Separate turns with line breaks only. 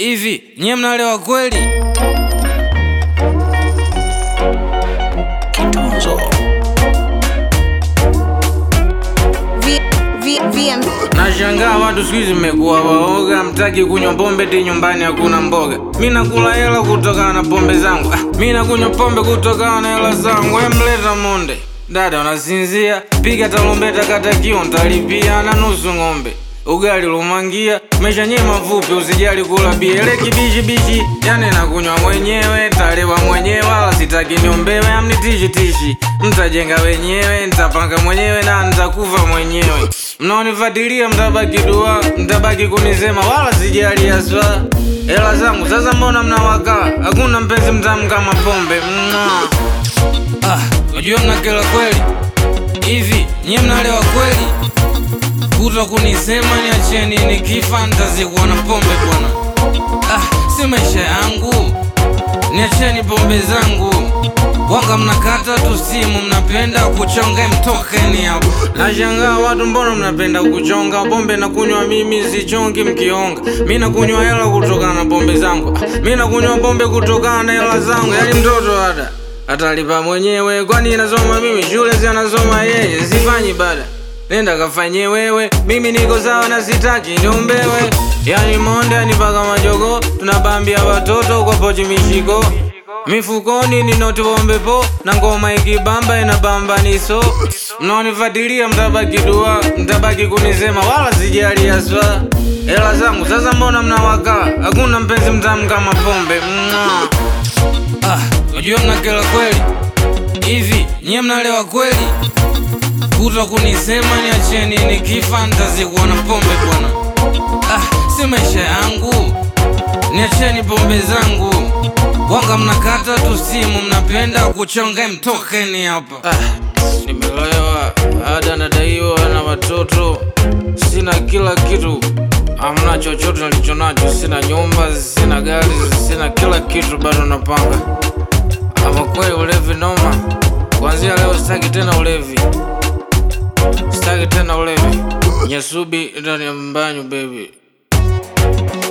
Hivi nyie mnalewa kweli?
Kitunzo.
V, v, VM.
Nashangaa watu siku hizi mmekuwa waoga, mtaki kunywa pombe ti nyumbani hakuna mboga. Mi nakula hela kutokana na pombe zangu, ah, mi nakunywa pombe kutokana na hela zangu. We mleta monde dada, unasinzia? Piga tarumbeta, kata kio, ntalipia na nusu ng'ombe ugali lumangia mesha nye mafupi, usijali kula bia ile kibishi bishi, yani nakunywa mwenyewe, talewa mwenyewe, wala sitaki niombewe, amnitishi tishi, mtajenga wenyewe, nitapanga mwenyewe na nitakufa mwenyewe. Mnaonifuatilia mtabaki dua, mtabaki kunisema, wala sijali haswa hela zangu. Sasa mbona mnawakaa? Hakuna mpenzi mtamu kama pombe. Mwah. Ah, unajua mnakela kweli hivi, nyie mnalewa kweli? kuto kunisema niacheni, nikifa nitazikwa na pombe bwana. Ah, si maisha yangu, niacheni pombe zangu. Wanga mnakata tu simu, mnapenda kuchonga, mtokeni hapo. Nashangaa watu, mbona mnapenda kuchonga pombe? Nakunywa mimi, sichongi mkionga. Mi nakunywa hela kutokana na pombe zangu. Ah, mi nakunywa pombe kutokana na hela zangu, yani mtoto ada atalipa mwenyewe, kwani nasoma mimi shule, si anasoma yeye, sifanyi bada nenda kafanye wewe, mimi niko sawa na sitaki niombewe. Yani monde ni paka majogo, tunabambia watoto kwa pochi mishiko mifukoni ni noti bombe po na ngoma ikibamba inabamba niso. Mnaonifuatilia mtabaki dua, mtabaki kunisema, wala sijali haswa hela zangu. Sasa mbona mnawakaa? Hakuna mpenzi mtamu kama pombe. Mwah. Ah, unajua mnakela kweli hivi, nyie mnalewa kweli? kuto kunisema niacheni, nikifa nitazikwa na pombe bwana. Ah, si maisha yangu, niacheni pombe zangu. Wanga mnakata tu simu, mnapenda kuchonga, mtokeni hapa. Ah, nimelewa, ada nadaiwa na watoto, sina kila kitu Hamna chochote nilicho nacho, sina nyumba, sina gari, sina kila kitu, bado napanga. Ama kweli ulevi noma, kuanzia leo sitaki tena ulevi. Sitaki tena ulevi. Nyasubi ndani ya mbanyu baby.